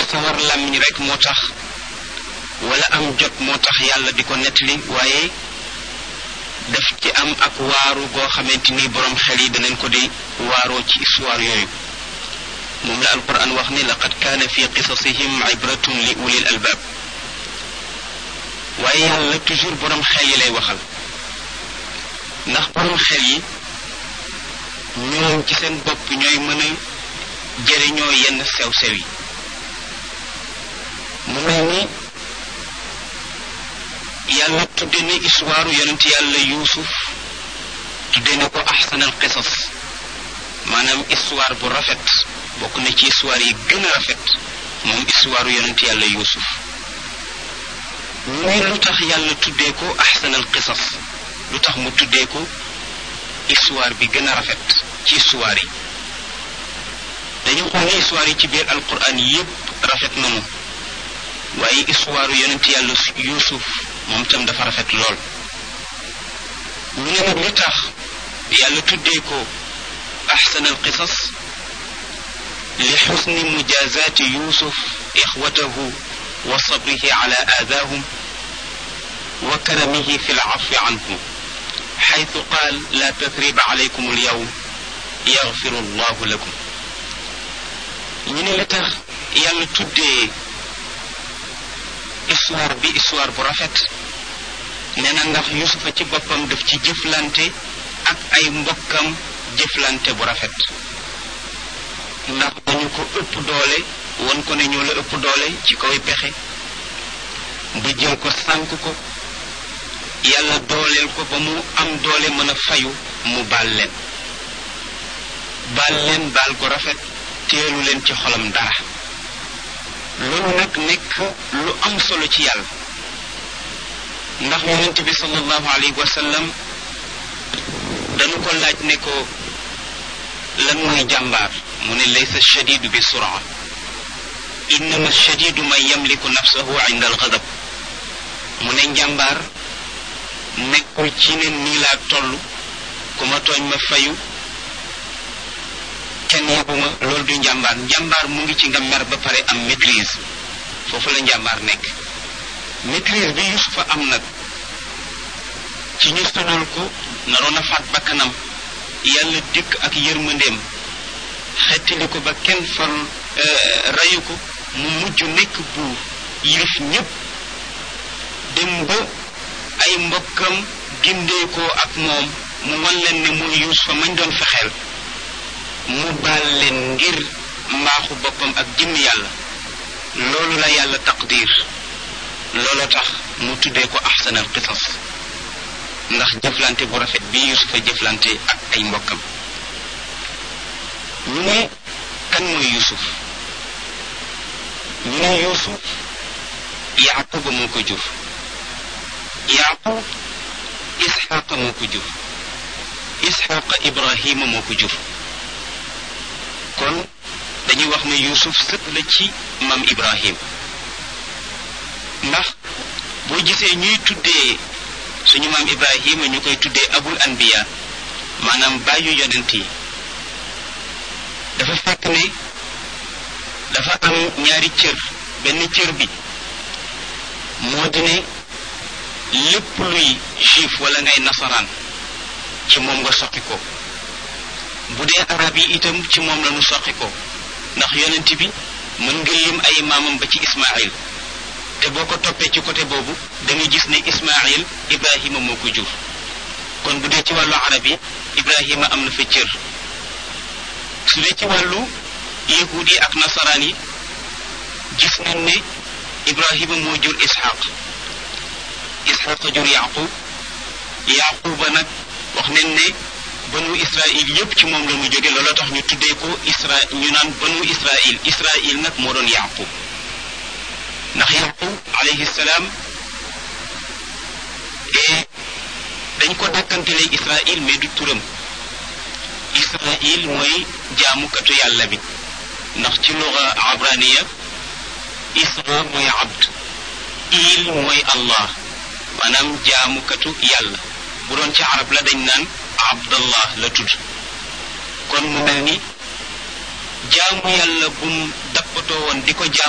sawar làmmiñ rek moo tax wala am jot moo tax yàlla di ko nettali waaye daf ci am ak waaru goo xamante ni boroom xel yi danañ ko di waaroo ci histoire yooyu moom la alquran wax ni laqad kaana fi qisasihim ibratun li ulil albaab waaye yàlla toujours boroom xel yi lay waxal ndax boroom xel yi ñoom ci seen bopp ñooy mën a jëriñoo yenn sew-sew yi mu mel ni yàlla tudde ne histoire yonent yàlla yuusuf tudde ne ko axsanal qisas maanaam histoire bu rafet bokk na ci histoire yi gën a rafet moom histoire yonent yàlla yuusuf muy lu tax yàlla tuddee ko axsanal qisas lu tax mu tuddee ko histoire bi gën a rafet ci histoire yi dañu xool ne histoire yi ci biir alquran yépp rafet nanu waaye histoire yonent yàlla yuusuf moom tam dafa rafet lool ñu ne nag li tax yàlla tuddee ko axsan al qisas li xusni mujazaati yuusuf ixwatahu wa sabrihi ala aadaahum wa karamihi fi lcafi anhum xaytu qaal la tathriba alaykum alyawm yaxfiru allahu lakum ñu ne li tax yàlla tuddee histoire bi histoire bu rafet nee na ndax yusufa ci boppam daf ci jëflante ak ay mbokkam jëflante bu rafet ndax dañu ko ëpp doole won ko ne ñoo la ëpp doole ci kaw pexe ba jël ko sànk ko yàlla dooleel ko ba mu am doole mën a fayu mu baal leen baal leen baal ko rafet teelu leen ci xolam dara loolu nag nekk lu am solo ci yàlla ndax yonent bi sallallahu alayhi wa sallam dañu ko laaj ne ko lan mooy jàmbaar mu ne laysa shadidu bi suraa innama shadidu man yamliku nafsahu inda algadab mu ne njàmbaar nekkul ci ne nii laa toll ku ma tooñ ma fayu kenn yebuma loolu du njàmbaar njàmbaar mu ngi ci nga mer ba pare am maîtrise foofu la njàmbaar nekk maîtrise bi yusufa am nag ci ñu sonal ko naroon a faat bakkanam yàlla dikk ak yërmandeem xettali ko ba kenn fal rayu ko mu mujj nekk buur yilif ñépp dem ba ay mbokkam gindeekoo ak moom mu wan leen ne mooy yusufa mañ doon fexeel mu baal leen ngir mbaaxu boppam ak jëmm yàlla loolu la yàlla taqdir loolu tax mu tuddee ko axsanal qisas ndax jëflante bu rafet bi yusufa jëflante ak ay mbokkam ñu ne kan mooy yusuf ñu ne yusuf yaquba moo ko jur yaqub isxaqa moo ko jur isxaqa ibrahima moo ko jur kon dañuy wax ne yusuf sët la ci maam ibrahim ndax boo gisee ñuy tuddee suñu maam ibrahima ñu koy tuddee abul anbiya maanaam bàyyu yonent yi dafa fekk ne dafa am ñaari cër benn cër bi moo di ne lépp luy juif wala ngay nasaraan ci moom nga soqi ko bu dee arab yi itam ci moom la ñu soqi ko ndax yonent bi mën nga lim ay maamam ba ci ismail te boo ko toppee ci côté boobu da nga gis ne ismail ibrahima moo ko jur kon bu dee ci wàllu arab yi ibrahima am na fa cër su dee ci wàllu yahud yi ak nasaraan yi gis nañ ne ibrahima moo jur ishaq ishaq jur yaqub yaquba nag wax nañ ne banu israil yépp ci moom la mu jóge loolu tax ñu tuddee ko isra ñu naan banu israil israil nag moo doon yaqub ndax yaqub alayhi salaam et dañ ko dàkkantelee israil mais du turam israil mooy jaamukatu yàlla bi ndax ci luga abraniya isra mooy abd il mooy allah maanaam jaamukatu yàlla bu doon ci arab la dañ naan abdallah la tudd kon mu mel ni jaamu yàlla bum dappatoo woon di ko jaam